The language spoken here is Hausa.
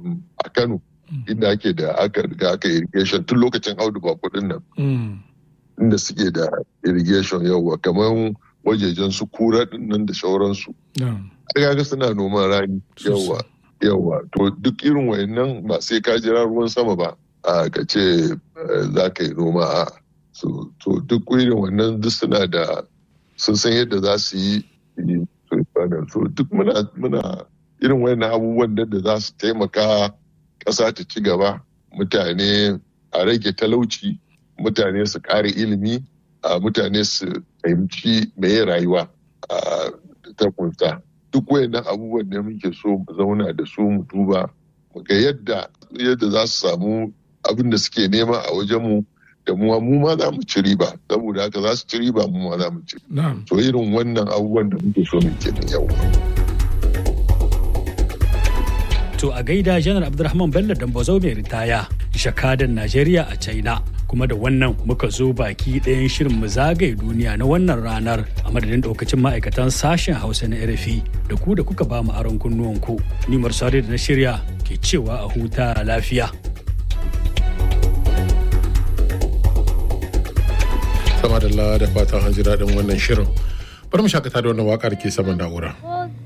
a Kano inda ake da aka riga aka irrigation tun lokacin audu ba kudin nan inda suke da irrigation yawa kamar wajejen su kura nan da shauransu kaga suna noman rani yawa yawa to duk irin wayannan ba sai ka jira ruwan sama ba a ka ce za ka yi noma a to duk irin wannan duk suna da sun san yadda za su yi so duk muna muna irin wayannan abubuwan da za su taimaka ƙasa ta ci gaba mutane a rage talauci mutane su ƙara ilimi a mutane su fahimci meye rayuwa a ta kunsa duk wayannan abubuwan da muke so mu zauna da su mu duba mu ga yadda yadda za su samu abin da suke nema a wajenmu da mu mu ma za mu ci riba saboda haka za su ci riba mu ma za mu ci so irin wannan abubuwan da muke so mu kenan yau To a gaida Janar Abdulrahman Bello Dambazau mai ritaya, shakadan Najeriya a China. Kuma da wannan muka zo baki ɗayan shirin mu zagaye duniya na wannan ranar a madadin ɗaukacin ma'aikatan sashen Hausa na RFI da ku da kuka ba mu aron kunnuwanku. Ni Marsari da na shirya ke cewa a huta lafiya. Sama da da fatan an ji daɗin wannan shirin. Bari mu shakata da wannan waƙar ke saman na'ura.